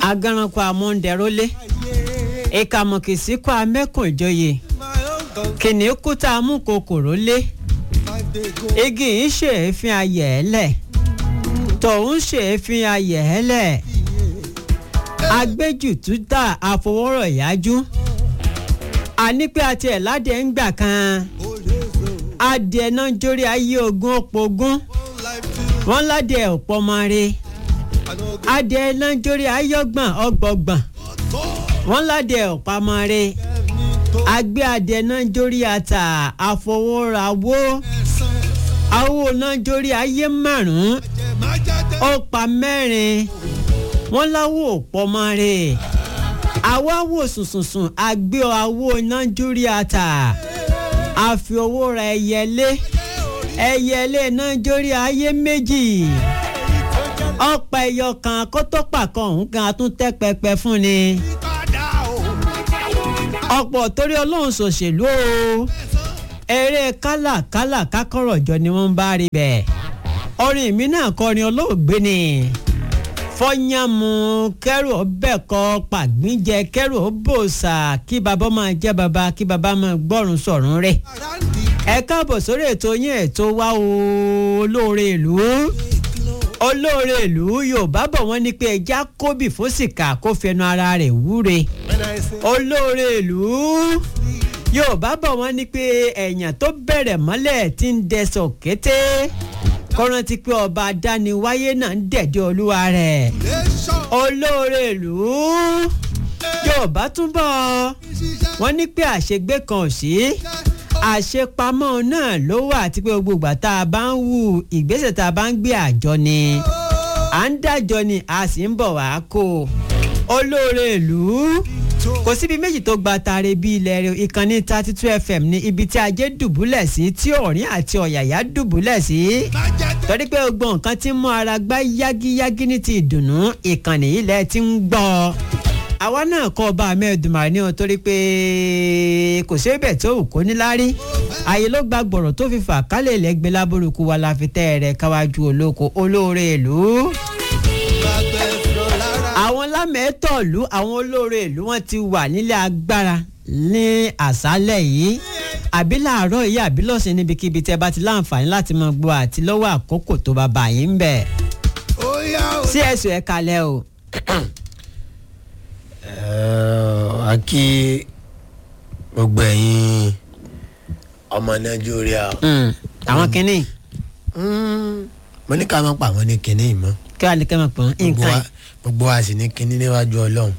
agaranko amóhundẹrólé ìkàmọ̀kìsíkọ́ amẹ́kùn ìjòyè kìnìún kúta amúkòkòrò lé igi yìí ṣèéfín ayẹ̀ ẹ́ lẹ̀ tòun ṣèéfín ayẹ̀ ẹ́ lẹ̀ agbẹ́jùtútà àfọwọ́rọ̀ ìyájú àní pé àti ẹ̀ ládìẹ ń gbà kan adìẹ náà jórí ayé ogún ọ̀pọ̀ ogún wọ́n ládìẹ ọ̀pọ̀ máa re adìẹ náà jórí ayé ọgbọ̀n ọgbọ̀gbọ̀n wọ́n ládìẹ ọ̀pá máa re agbé adìẹ náà jórí ata àfọwọ́rawó awo náà jórí ayé márùn-ún ọ̀pá mẹ́rin wọ́n láwọ̀ ọ̀pọ̀ máa re àwa wò sùnsùnsùn agbé awo náà jórí ata àfi owó ra ẹyẹlé ẹyẹlé náà jórí ayé méjì ọ̀pá ẹyọ kan kótópà kan òun kan tún tẹ́ pẹpẹ fún ni ọ̀pọ̀ torí ọlọ́run ṣòṣèlú o eré kálàkálà kákọ̀rọ̀jọ ni wọ́n ń bá rí bẹ́ẹ̀ orin mi náà kọrin olóògbé ni fọyánmu kẹrù ọbẹ̀ kọ pàgbínjẹ kẹrù ọbọ̀ọ̀sà kí bàbá máa jẹ́ bàbá kí bàbá máa gbọ́rùn sọ̀rùn rẹ̀ ẹ káàbọ̀ sórí ètò yín ètò wa olóore ìlú olóore ìlú yorùbá bọ̀ wọ́n ní pé ẹja kóbì fósìkà kó fẹnu ara rẹ̀ wúre olóore ìlú yorùbá bọ̀ wọ́n ní pé ẹ̀yàn tó bẹ̀rẹ̀ mọ́lẹ̀ tí ń dẹsọ̀ kété kọ́rántí pé ọba adániwáyé náà ń dẹ̀dẹ̀ olúwa rẹ̀ olóore ìlú yorùbá túbọ̀ wọ́n ní pé àṣegbé kan ò sí àṣepamọ́ náà ló wà àti pé gbogbo ìgbà tá a bá ń hu ìgbésẹ̀ tá a bá ń gbé àjọ ni à ń dájọ ni a sì ń bọ̀ wá kó olóore ìlú kò síbi méjì tó gba taare bí ilẹ̀ rẹ̀ ìkànnì thirty two fm ní ibi tí ajé dùbúlẹ̀ sí tí ọ̀rín àti ọ̀yàyà dùbúlẹ̀ sí torí pé gbogbo nǹkan ti mú ara gbá yágíyágí ní ti ìdùnnú ìkànnì ilẹ̀ ti ń gbọ́ àwa náà kọ́ ọba amẹ́ẹ̀dùnmáà ní o torí pé kò sí ibẹ̀ tó wù kó níláárí ààyè ló gba gbọ̀rọ̀ tó fi fà kálẹ̀ lẹ́gbẹ̀ẹ́ lábúrúkú wa la fi tẹ́ rẹ̀ káwájú olóko olóore ìlú àwọn lámẹ́tọ̀ọ̀lú àwọn olóore ìlú wọn ti wà nílé agbára ní àṣálẹ̀ yìí àbí làárọ̀ yìí àbí lọ́sìn níbikíbi tẹ́ bá ti láǹfààní láti máa gbọ́ àti lọ́wọ́ àkókò tó bá bá yín ń bẹ̀. sí ẹ̀sùn ẹ̀ kalẹ̀ o. a kí gbogbo ẹ̀yin ọmọ nàìjíríà. àwọn kìnnì. mo ní ká má pa àwọn ní kinní mọ́. kí wàá ní kẹ́ máa pọ̀ nǹkan yìí gbogbo wa sì ní kinní níwájú ọlọ́run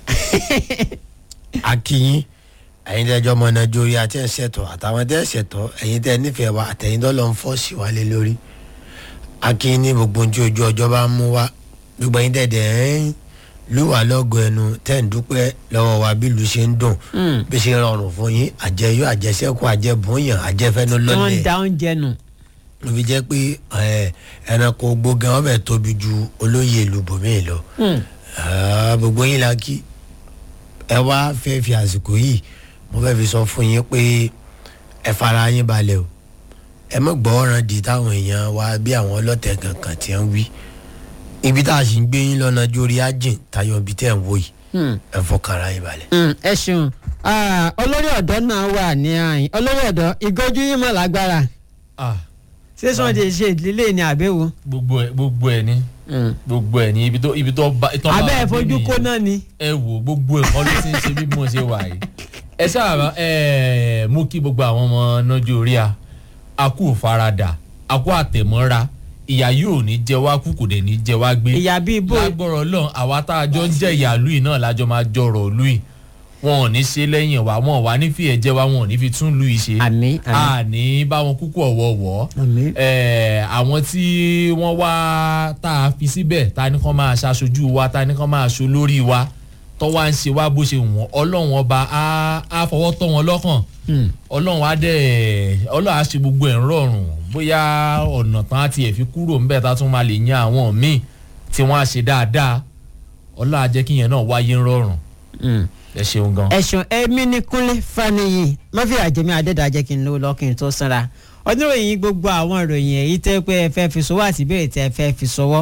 akínyín ẹ̀yin tẹ́jọ́ ọmọ nàìjíríà tẹ́ ẹ̀ ṣẹ̀tọ̀ àtàwọn tẹ́ ẹ̀ ṣẹ̀tọ̀ ẹ̀yin tẹ́ ẹ̀ nífẹ̀ẹ́ wa àtẹ̀yin tó lọ ń fọ́ sí wa lé lórí akínyín ní gbogbo ojú ojú ọjọ́ bá ń mú wa gbogbo ẹ̀yin tẹ́ ẹ̀ ń lù wá lọ́gọ̀ ẹnu tẹ́ ẹ̀ ń dúpẹ́ lọ́wọ́ wa bí ìlú ṣe ń dùn bí ṣe rọrùn fún yín àjẹyó àjẹsẹ́kù àjẹbùnyàn àjẹfẹ́nu wọ́n ń lọ́lẹ̀ da oúnjẹ nù. ló fi jẹ́ pé ẹ, ẹranko gbógan ọbẹ̀ tóbi ju olóyè ìlú bòmíì lọ Ah, gbogbo yín la kí ẹ wá fẹ́ fi àsìkò yìí mo fẹ́ fi sọ fún yín pé ẹ fara yín balẹ̀ o ẹ mọ̀ gbọ́ ọ̀ràn di táwọn èèyàn wa bí àwọn ọlọ́tẹ̀ kankan ti ń wí ibi tá a sì ń gbé yín lọ́nà jórí ájìn tayọ ibi tẹ́ ẹ̀ ń wò yìí ẹ fọkàn ara yín balẹ̀. Mm, ẹ ṣeun Ah, olórí ọ̀dọ́ náà wà ní àyìn olórí ọ̀dọ́ ìgọ́jú yín mọ̀ lágbára ah ṣé sọ́n ti ṣe ìdílé ní àbẹ̀wò. gbogbo ẹ gbogbo ẹ ní gbogbo ẹ ní ibi tó ibi tó bá ìtàn bá abẹ́ ẹ̀ wà fojú nìyẹn. kó náà ni. ẹ wò gbogbo ẹ kọ́ ló ti ń ṣe bí mo ṣe wà yìí ẹ sábà ẹ mú kí gbogbo àwọn ọmọ nájú orí a a kú farada a kú àtẹ̀mọ́ra ìyá yóò ní jẹ wá kú kò dẹ̀ ní jẹ wá gbé ìyá bíi bó lágbọ́rọ̀ lọ́n àwa tá a jọ ń jẹ́ ìyá lùí náà lájọ máa jọrọ̀ lùí wọn ò ní ṣe lẹ́yìn wa wọn ò wá ní fi ẹ̀jẹ̀ wa wọn ò ní fi tún lùí ṣe àmì àmì àní bá wọn kúkú ọ̀wọ̀ọ̀wọ́ àmì. ẹ àwọn tí wọ́n wá tá a fi síbẹ̀ ta ni kàn máa ṣaṣojú wa ta ni kàn máa ṣo lórí wa tó wá ń ṣe wá bó ṣe wù wọ́n ọlọ́run ọba á á fọwọ́ tọ́ wọn lọ́kàn ọlọ́run á dẹ̀ ọlọ́run á ṣe gbogbo ẹ̀ ń rọrùn bóyá ọ̀nà tán á tiẹ̀ fi kúrò ńbẹ̀ tá tún máa lè yan àwọn míì tí wọ́n á ṣe dáadáa ọlọ́run á jẹ́ kí yẹn náà wáyé ń rọrùn ẹ ṣeun gan. ẹ̀sùn ẹ̀mí ni kúnlé faniyi mọ́fì àjẹmí adédàjẹ́ kí n lówó lọ́kìn tó sanra oníròyìn gbogbo àwọn ìròyìn èyí tẹ́ pé ẹ fẹ́ fi sọwọ́ àti ìbéèrè tẹ́ ẹ fẹ́ fi sọwọ́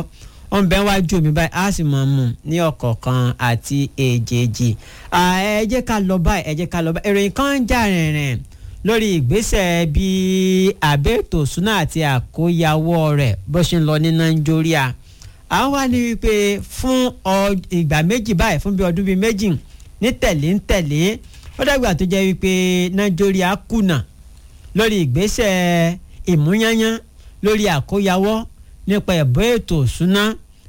wọ́n bẹ wájú mi báyìí á sì máa mú ní ọ̀kọ̀ọ̀kan àti èjèèjì ẹ jẹ́ ká lọ báyìí ẹ jẹ́ ká lọ báyìí ìròyìn kan ń jà rìnrìn lórí ìgbésẹ̀ bí àbẹ́ẹ̀tò súná àti àkóyawọ́ rẹ̀ bó ṣe ń lọ ní nàìjíríà àwọn wá ní wípé fún ìgbà méjì báyìí fún bí ọdún bíi méjì ní tẹ̀lé ń tẹ̀lé ó dàgbà tó jẹ́ wípé nàìjíríà kùnà lórí ìgbésẹ̀ ìmúyányán lórí àkóyawọ́ nípa ẹ̀bọ́ ètò ìṣúná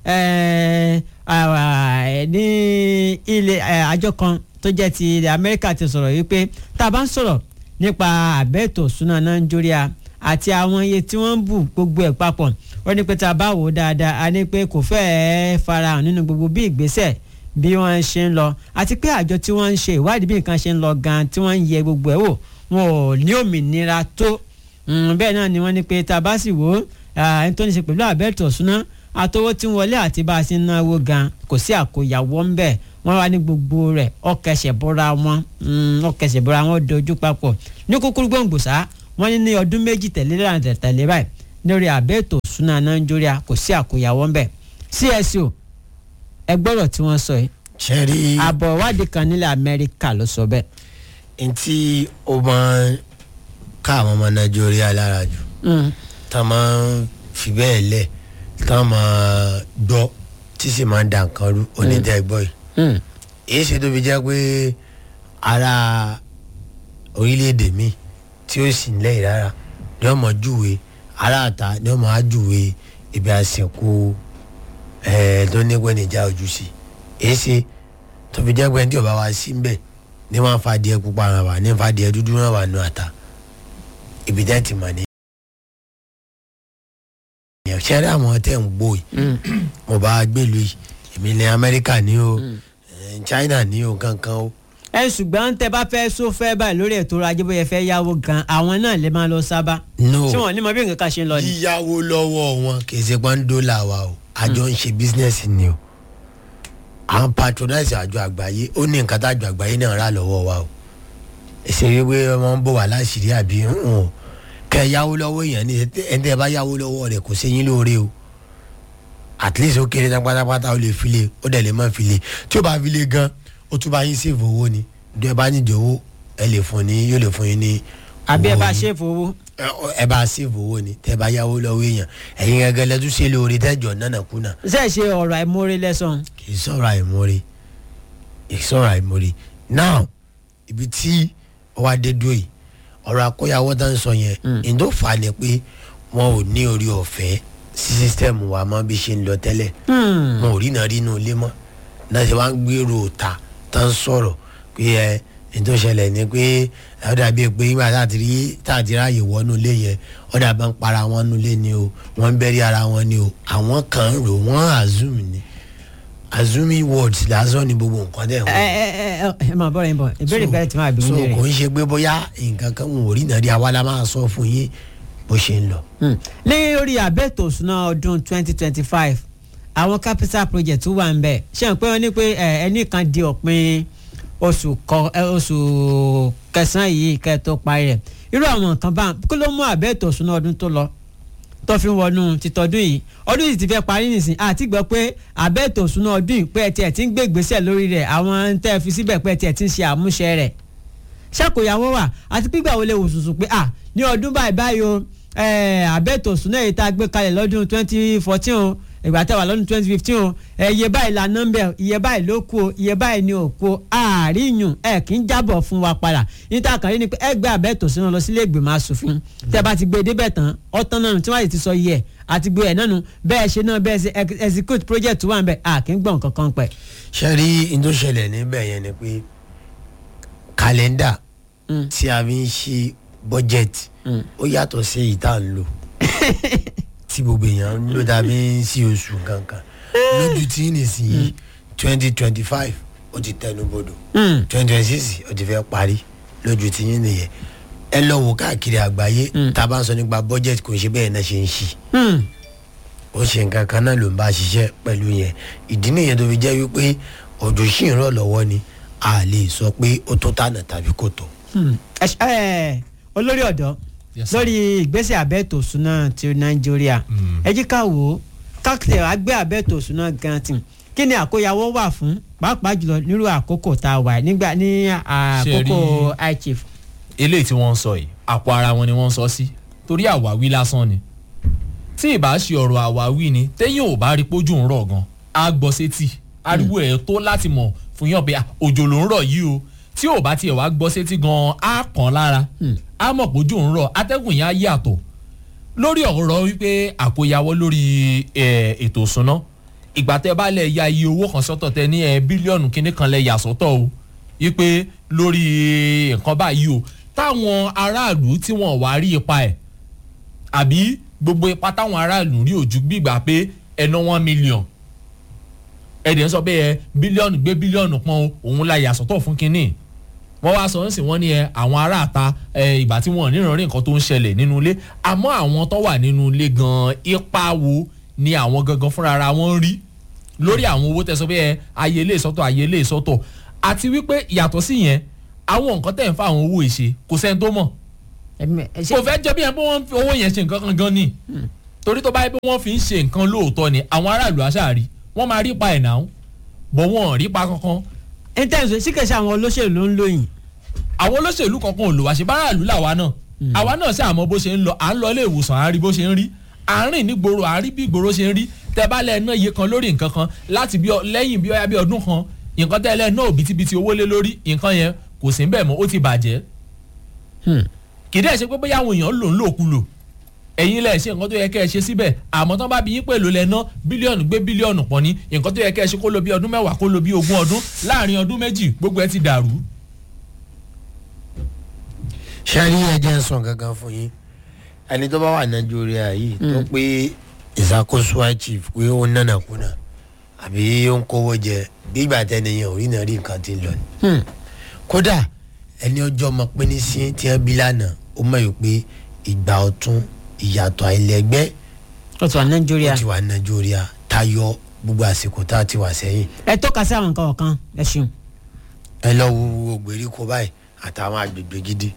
ní ilé àjọ kan tó jẹ́ ti ilẹ̀ amẹ́ríkà ti sọ̀rọ̀ wípé tá a bá ń sọ̀rọ̀ nípa àbẹ́ ètò ìṣúná nàìjíríà àti àwọn iye tí wọ́n ń bù gbogbo ẹ̀ papọ̀ wọ́n ní pé tá a bá wò ó dáadáa a ní pé kò fẹ́ẹ́ farahàn nínú gbogbo bí ìgbésẹ̀ bí wọ́n ṣe ń lọ àti pé àjọ tí wọ́n ń ṣe ìwádìí bí nǹkan ṣe ń lọ gan tí wọ́n ń yẹ gbogbo ẹ̀ wò wọn ò ní òmìnira tó bẹ́ẹ̀ náà ni wọ́n ní pé tá a bá sì wò ó ẹni tó ní ṣe pẹ̀lú àbẹ́ẹ̀tò ọ̀ṣúná àtọwọ́ tí ń wọlé àti bá a ṣe ń náwó gan kò sí àkóyawọ́ ń bẹ̀ wọ́n wá ní gbogbo rẹ̀ ọkẹsẹ̀ bọ́ra wọn ọkẹsẹ̀ bọ́ra wọn dojú papọ̀ ní kúkúrú gbòǹgbòsá wọ́n ní ní ọdún méjì tẹ̀lé lẹ́yìn tẹ̀lé báyìí lórí àbẹ́ẹ̀tò ọ̀ṣúná nàìjíríà kò sí àkóyawọ́ ń bẹ̀ CSO ẹ gbọ́dọ̀ tí wọ́n sọ yìí ṣẹ́rí àbọ̀ ìwádìí kan nílẹ̀ amẹ́ríkà ló sọ bẹ́ẹ̀. ntí ó máa ń ká àwọn ọmọ nàìjíríà lára jù tá a máa ń fi bẹ́ẹ̀ lẹ̀ tá a máa gbọ́ tí sì máa ń dà nǹkan rú onídàá ẹgbọ́ yìí. èyí ṣe tó fi jẹ́ pé ara orílẹ̀-èdè mi tí ó sì ń lẹ́yìn rárá ni wọ́n mọ̀ júwe aráàta ni wọ́n mọ̀ á júwe ibi àsìkò tó ní pẹ́ níjà ojú sí èyí ṣe tó fi jẹ́ pé tí ọba wa sí ń bẹ̀ ní wọ́n fa adìẹ pupa ràn wá ní fa adìẹ dúdú ràn wá nù àtà ibi tẹ́ ti mọ̀ ní. ṣẹ́rí àwọn tẹ̀ ń gbó yìí mo bá gbèlú yìí èmi ní amẹ́ríkà ní o china ní o kankan o. ẹ ṣùgbọ́n tẹ bá fẹ́ sọ fẹ́ báyìí lórí ètò ọrọ̀ ajé bóyá fẹ́ yáwó gan àwọn náà lè máa lọ sábà. no ṣé wọn ní mọ bí nǹkan kan ṣe ń lọ ni. yíyáwó lọ́wọ́ wọn kì í ṣe pọ́n dọ́là wa o àjọ ń ṣe bísínẹ́sì ni o àwọn patronize àjọ àgbáyé ó ní nǹkan tá àjọ àgbáyé náà rà lọ́wọ́ wa o èsì wípé wọ́n ń bọ̀ wá láṣìírí àbí hàn kẹ́ ẹ yáwó lọ́wọ́ èèyàn ní ẹni tẹ́ ẹ bá yáwó lọ́wọ́ rẹ̀ kò séyìn lóore o at least ó kéré tán pátápátá ó lè file ó dẹ̀ lè má file tí ó bá file gan ó tún bá yín sèfò owó ni bí ẹ bá nídìí owó ẹ lè fún ní yóò lè fún yín ní. àbí ẹ owó bá yín. ṣe fowó. ẹ bá sèfò owó ni tẹ́ ẹ bá yáwó lọ́wọ́ èèyàn ẹ̀yin gẹ́gẹ́ lẹ́tún ṣe lóore tẹ́jọ́ nánà kùnà ṣe ṣe ọ̀rọ̀ àìmọ́re lẹ́sàn. kì í sọ̀rọ̀ àìmọ́re kì í sọ̀rọ̀ àìmọ́re now ibi tí ọwọ́ adé dúró yìí ọ̀rọ̀ akóyawọ́ tá ń sọ yẹn ìdó fà á ni pé wọn ò ní orí ọ̀fẹ́ sí sísítẹ́ẹ̀mù wa mọ́ bí ṣe ń lọ tẹ́lẹ̀ wọn ò rí náà rí inú ilé mọ́ náà ṣe wá ń gbèrò ta tá ń sọ̀rọ̀ pé ẹ ní tó ṣẹlẹ̀ ni pé ó dàbí pé nígbà tá a ti rí tá a ti ráàyè wọnú ilé yẹn ó dàbí ń para wọn nú ilé ni o wọ́n ń bẹ́rí ara wọn ni o àwọn kan ń rò wọ́n assume ni assuming words lásán ni gbogbo nǹkan dẹ̀ ẹ wọ́n. ẹ ẹ ẹ máa bọ́ra yín bọ̀ ìbéèrè bẹ́ẹ̀ tí máa bí so mi kò rè. ń ṣe pé bóyá nǹkan kan wọn ò rí náà rí àwa la máa sọ fún yín bó ṣe ń lọ. ní orí àbẹ̀tò ìṣúná ọdún twenty twenty five àwọn capital project wà ń bẹ̀ ṣé n pé wọ́n ní pé ẹ, ẹnì kan di òpin oṣù kọ ẹ, oṣù kẹsàn-án yìí kẹ́ ẹ tó parí rẹ̀ irú àwọn nǹkan bá kí ló mú àbẹ̀tò ìṣúná ọdún tó lọ tó fi ń wọnú títọ́dún yìí ọdún yìí ti fẹ́ parí nìsín àti gbọ́ pé àbẹ̀tò ìṣúná ọdún yìí pé ẹ tiẹ̀ ti ń gbé ìgbésẹ̀ lórí rẹ̀ àwọn tẹ́ ẹ fi síbẹ̀ pé ẹ tiẹ̀ ti ń ṣe àmúṣe rẹ̀ ṣàkóyàwó wà àti pígbà wo lè wò sùsù pé à ní ọdún báyìí báyìí o àbẹ̀tò ìṣúná yìí tá a gbé kalẹ̀ lọ́dún twenty fourteen o ìgbà tá a wà lọ́dún twenty fifteen o ẹ, iye báyìí la nọ́mbẹ̀ iye báyìí ló kù o iye báyìí ni ò kù o àáríyùn ẹ kì í jábọ̀ fún wa padà níta kàn rí ni pé ẹ gbé àbẹ̀tò ìṣúná lọ sílé ìgbìmọ̀ asòfin tẹ́ bá ti gbé e débẹ̀ tán ọ̀tán náà nù tí wọ́n sì ti sọ iye ẹ̀ àti gbé ẹ̀ náà nù bẹ́ẹ̀ ṣe náà bẹ́ẹ̀ ṣe ex- execute project wà ń bẹ̀ à kì í gbọ̀n kankan pẹ̀. ṣe rí n tó ṣẹlẹ̀ níbẹ̀ yẹn ni pé kàlẹ́ndà tí a fi ń ṣe bọ́jẹ̀tì ó yàtọ̀ sí èyí tá à ń lò tí gbogbo èèyàn ń lò dàbí ń sí oṣù kankan lójú tí nìsín twenty twenty five ó ti tẹnu bodò twenty twenty six ó ti fẹ́ parí lójú tí yín nìyẹn ẹ lọ wò káàkiri àgbáyé tá a bá ń sọ nípa bọ́jẹ̀tì kò ń ṣe bẹ́ẹ̀ náà ṣe ń ṣí ó ṣe nǹkan kan náà ló ń bá ṣiṣẹ́ pẹ̀lú yẹn ìdí nìyẹn tó fi jẹ́ wípé òjò ṣì ń rọ̀ lọ́wọ́ ni a lè sọ pé ó tó tànà tàbí kò tó. ẹ ṣ- ẹ, olórí ọ̀dọ́ Yes, sir. lórí ìgbésẹ̀ àbẹ̀tò ìṣúná ti nàìjíríà ẹ jí ká wò ó káàkiri àgbẹ̀ abẹ́tò òṣùná gan tì kí ni àkóyawọ́ wà fún pàápàá jùlọ nírú àkókò tá a wà nígbà ní àkókò high chief. eléyìí tí wọ́n ń sọ yìí àpò ara wọn ni wọ́n ń sọ sí torí àwáwí lásán ni tí ìbá ṣe ọ̀rọ̀ àwáwí ni téyàn ò bá rí pójú ń rọ̀ gan á gbọ́ sétí ariwo ẹ̀ tó láti mọ̀ fún yàn pé ah, òjò ló ń rọ̀ yìí o tí ò bá tiẹ̀ wá gbọ́ sétí gan á kàn lára á mọ̀ pójú ń rọ̀ atẹ́gùn yẹn á yàtọ̀ lórí ọ̀rọ̀ wípé àkóyawọ́ lórí eh, ètò ìsúná ìgbà tẹ bá lẹ̀ ya iye owó kan sọ́tọ̀ tẹ ní ẹ bílíọ̀nù kínní kan lẹ̀ yà sọ́tọ̀ o wípé lórí nǹkan báyìí o táwọn aráàlú tí wọ́n wá rí ipa ẹ̀ àbí gbogbo ipa táwọn aráàlú rí ojú gbígbà pé ẹná one million ẹ̀dẹ̀ ń sọ pé ẹ bílíọ̀nù gbé bílíọ̀nù pọ́n o òun la yà sọ́tọ̀ fún kínní wọ́n wá sọ nísìn wọ́n ní ẹ àwọn aráàta ẹ ìgbà tí wọ́n níran rí nǹkan tó ń ṣẹlẹ̀ nínú ilé àmọ́ àwọn tó wà nínú ilé gan ipa wo ni àwọn gangan fúnra ara wọn rí lórí àwọn owó tẹ̀sán pé ẹ ayé ilé ìsọ́tọ̀ ayé ilé ìsọ́tọ̀ àti wípé yàtọ̀ sí yẹn àwọn nǹkan tẹ̀ ń fa àwọn owó ìṣe kò sẹ́ni tó mọ̀ kò fẹ́ jẹ́ bí yẹn pé wọ́n fi owó yẹn ṣe nǹkan kan gan ni torí tó bá yẹ pé wọ́n fi ń ṣe nǹkan lóòótọ́ ni àwọn aráàlú àṣàrí wọ́n máa rí pa ẹ̀ náà bọ̀ wọ́n ò rí pa kankan intanet sí kẹsì àwọn olóṣèlú ló ń lóyìn. àwọn olóṣèlú kankan ò lò wá ṣe báráàlú làwa náà àwa náà ṣe àmọ́ bó ṣe ń lọ à ń lọ ilé ìwòsàn à ń rí bó ṣe ń rí à ń rìn ní gbòòrò à ń rí bí gbòòrò ṣe ń rí tẹ bá lẹ ná iye kan lórí nǹkan kan láti bí ọ- lẹ́yìn bí ọyá bí ọdún kan nǹkan tẹ́ lẹ ná òbítíbitì owó lé lórí nǹkan yẹn kò sí bẹ́ẹ̀ mọ́ ó ti bàjẹ́ kì í dẹ́ ṣe pé bóyá àwọn èèyàn lò ń lòkulò ẹ̀yin lẹ̀ ṣe nǹkan tó yẹ kẹ́ ẹ ṣe síbẹ̀ àmọ́ tán bá bí yín pẹ̀lú lẹ ná bílíọ̀nù gbé bílíọ̀nù pọ̀ ní nǹkan tó yẹ kẹ́ ẹ ṣe kó lo bí ọdún mẹ́wàá kó lo bí ogún ọdún láàrin ọdún méjì gbogbo ẹ ti dàrú. sẹ́rí ẹ̀jẹ̀ ń sàn gangan fún yín ẹni tó bá wà nàìjíríà yìí tó pé ìṣàkóso chief pé ó ń nànà kùnà àbí ó ń kówó jẹ bí ìgbà tẹ́ni yẹn ò rí náà rí nǹkan ti ń lọ ni. kódà ẹni ọjọ́ ọmọ pé ní sí tí wọ́n bí lánàá ó mọ̀ yìí pé ìgbà ọ̀tún ìyàtọ̀ àìlẹ́gbẹ́ ó ti wà nàìjíríà ó ti wà nàìjíríà tayọ gbogbo àsìkò tá a ti wà sẹ́yìn ẹ tọ́ka sí àwọn nǹkan ọ̀kan ẹ ṣeun. ẹ lọ wo wo gbèríko báyìí àtàwọn agbègbè gidi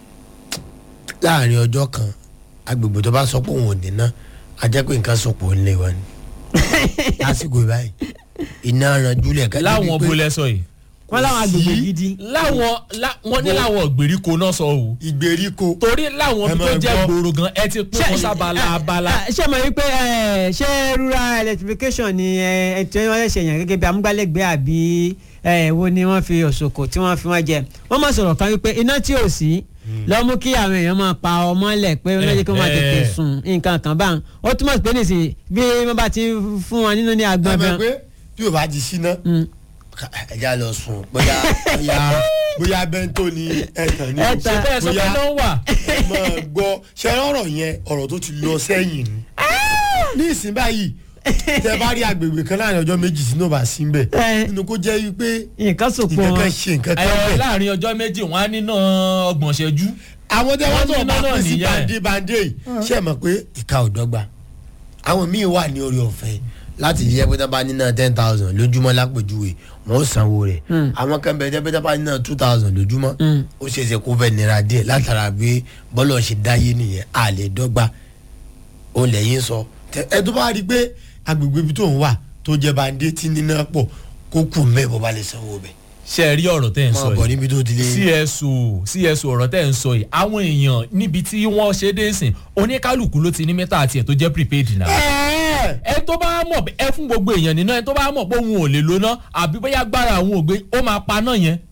láàrin ọjọ́ kan agbègbè tó bá sọ pé òun ò ní ná a jẹ́ pé nǹkan sọ̀pọ̀ ó ń lé wa ni lásìkò báyìí iná ranjúlẹ̀ ká láwọn bolẹ sọ yìí wọ́n láwọn agbègbè gidi. láwọn lá- wọ́n ní láwọn ìgbèríko náà sọ o ìgbèríko torí láwọn Ẹ bí tó máa jẹ́ gbọ́. gbòòrò gan ẹ ti pín wọn sábàlá abala. ẹ, ṣé mo rí pé ẹ, ṣé rural electrification ni ẹ ẹ tí wọ́n ṣe yàn gẹ́gẹ́ bí amúgbálẹ́gbẹ̀ẹ́ àbí ẹ wo ni wọ́n fi òṣòkò tí wọ́n fi wọ́n jẹ wọ́n máa sọ̀rọ̀ kan wípé iná tí ò sí lọ mú kí àwọn èèyàn máa pa ọmọ lẹ̀ pé wọ́n lè kí wọ́n máa Eh, tètè eh. sùn nǹkan kan báwọn ó túmọ̀ sí pé nìsín bí wọ́n bá ti fún wọn nínú ní ẹ agbọ̀n mọ̀ gan. pé bí o bá ti síná Mm. ẹ já lọ sùn bóyá bóyá bóyá bẹ́ńtò ni ẹ̀tàn ni o. Ẹ̀tàn. ṣe bẹ́ẹ̀ sọ pé náà wà. ẹ máa gbọ́ ṣe ọ̀rọ̀ yẹn ọ̀rọ̀ tó ti lọ sẹ́yìn ni ní ìsìn báyìí tẹ bá rí agbègbè kan láàrin ọjọ́ méjì sínú ọba sí ń bẹ̀ Eh. nínú kó jẹ́ wípé nǹkan sòpò nǹkan wọn. kan ṣe nǹkan kan ẹ bẹ̀. láàrin ọjọ́ méjì wọ́n á níná ọgbọ̀n ṣẹ́jú. àwọn tẹ wọ́n wọ́n tó ní bá náà pín sí nìyẹn. bande bande yìí ṣe mọ̀ pé ìka ò dọ́gba àwọn míì wà ní orí ọ̀fẹ́ láti yẹ pé tábà nínà ten thousand lójúmọ́ lápèjúwe wọn ò sanwó rẹ̀ àwọn kan bẹ̀ tẹ́ pé tábà nínà two thousand lójúmọ́ ó ṣe é ṣe kó fẹ́ nira díẹ̀ látara bí bọ́lọ̀ ṣe dáyé nìyẹn a lè dọ́gba ó lẹ́yìn sọ Tẹ- ẹ tó bá rí i pé agbègbè ibi tó ń wà tó jẹ́ bande tí níná pọ̀ kó kù mẹ́ bó bá lè sanwó bẹ̀ ṣe ẹ rí ọ̀rọ̀ tẹ́ ẹ̀ ń máa sọ bọ̀ yìí níbi tó ti lé cso cso ọ̀rọ̀ tẹ́ ẹ̀ ń sọ yìí àwọn èèyàn níbi tí wọ́n ṣe dé sìn oníkálukú ló ti ní mẹ́ta àti ẹ̀ tó jẹ́ prepaid náà. Ẹ́ẹ̀! ẹ tó bá mọ̀ ẹ fún gbogbo èèyàn nínú ẹ tó bá mọ̀ pé òun ò lè lóná àbí bóyá gbára àwọn ògbé ó máa pa náà yẹn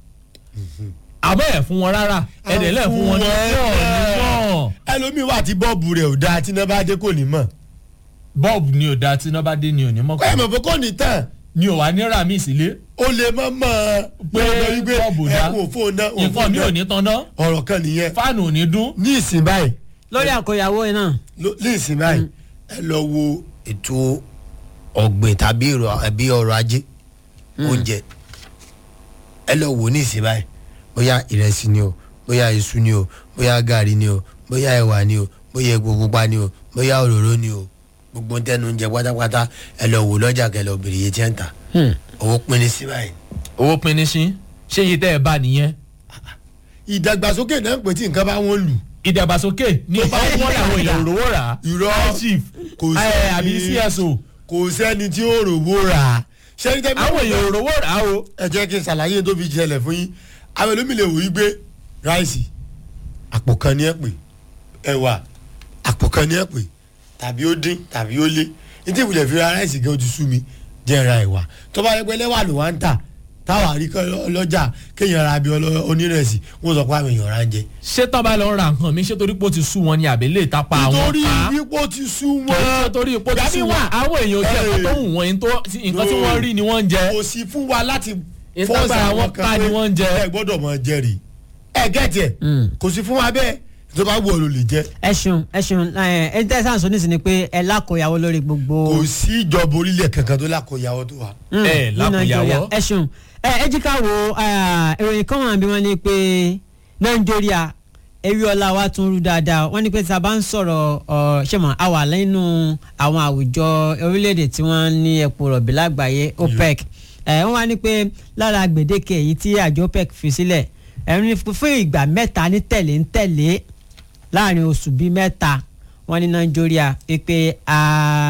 àmọ́ ẹ̀ fún wọn rárá ẹ̀ dẹ̀ lẹ̀ fún wọn ní náà náà ẹlòmíì wà tí bọ́ọ̀bù rẹ̀ ò dáa tí iná bá dé kò ní mọ̀ bọ́ọ̀bù ni ò da tí iná bá dé ni ò ní mọ̀ kọ́ ẹ̀ mọ̀ pé kò ní tàn ni ò wá ní rà mí sílé ó lè mọ̀ mọ̀ Pé bọ́ọ̀bù dá. ẹ̀kún òfò náà nǹkan mi ò ní tan náà ọ̀rọ̀ kan nìyẹn fáànù ò ní dún ní ìsìn báyìí lórí àkóyawó náà ló- ní ìsìn báyìí ẹ lọ wo ètò ọ̀gbìn tàbí èrò- àbí ọrọ̀ ajé oúnjẹ ẹ lọ wò ní ìsìn báyìí bóyá ìrẹsì ni o bóyá iṣu ni o bóyá gàrí ni o bóyá ẹ̀wà ni o bóyá epo pupa ni o bóyá òróró ni o gbogbo ń tẹnu oúnjẹ pátápátá ẹ lọ wò lọ́jà kẹ lọ bèrè iye tí ẹ ń tà owó pín ní sí báyìí. owó pinni sí ṣé iye tẹ́ ẹ bá nìyẹn ìdàgbàsókè náà pè tí nǹkan bá wọn lù ìdàgbàsókè ní Tó bá wọn làwọn èèyàn òróró rà á Irọ́. High chief Kò sí- ẹ, àbí cso kò sẹ́ni tí ó rówó rà á ṣẹ́ni tẹ́ àwọn èèyàn ò rówó rà á o. ẹ jẹ́ kí n ṣàlàyé tó fi jẹlẹ̀ fún yín àwọn olómi lè wò yí gbé ráìsì àpò kan ní ẹ pè ẹ̀wà àpò kan ní ẹ pè tàbí ó dín tàbí ó lé ní tí ìwúlẹ̀ fi ra ráìsì gan ojú sú mi jẹ́ ra ẹ̀wà tó bá yẹ pé lẹ́wà ló wá ń tà táwa rí kọ́ lọ́jà kéèyàn ra bí ọlọ́- onírẹ̀sì wọ́n sọ pé àwọn èèyàn ra ń jẹ. ṣé tán bá lọ ra nǹkan mi ṣé torí pé ó ti sú wọn ni àbí lè tapa àwọn nítorí pa wípó ti sú kò wọn sí torí pé ó ti sú Ìgbà wọn míì wà. àwọn èèyàn ò jẹ́ nǹkan tó wù wọ́n yín tó- nǹkan tí wọ́n rí ni wọ́n ń jẹ. kò sí fún wa láti Ìtagbára fọ́ọ̀sì wọn ká ni wọ́n ń jẹ. ẹ gbọ́dọ̀ mọ jẹ́rìí ẹ gẹ́tì ẹ̀ Mm. kò sí fún wa bẹ́ẹ̀ tó bá wù ọ́ ló lè jẹ́ ẹ ṣeun ẹ ṣeun ẹ ẹ tẹ́ sáà sọ nísìnyí pé ẹ lákòyàwó lórí gbogbo. kò sí ìjọba orílẹ̀ kankan tó lákòyàwó tó wà. Mm, ẹ ní lákòyàwó. Nàìjíríà. ẹ ṣeun ẹ ẹ jí ká wo eh, ìròyìn kan wà bí wọ́n ní pé nàìjíríà ewé ọlá wa tún rú dáadáa wọ́n ní pé tí a bá ń sọ̀rọ̀ ọ ṣé mọ̀ a wà nínú àwọn àwùjọ orílẹ̀-èdè tí wọ́n ní epo rọ̀bì lágbàáyé OPEC ẹ wọ́n wá ní pé lára gbèdéke èyí tí àjọ OPEC fi sílẹ̀ ẹ̀ ní fún ìgbà mẹ́ta ní tẹ̀lé ń tẹ̀lé láàrin oṣù bíi mẹ́ta wọ́n ní nàìjíríà pé a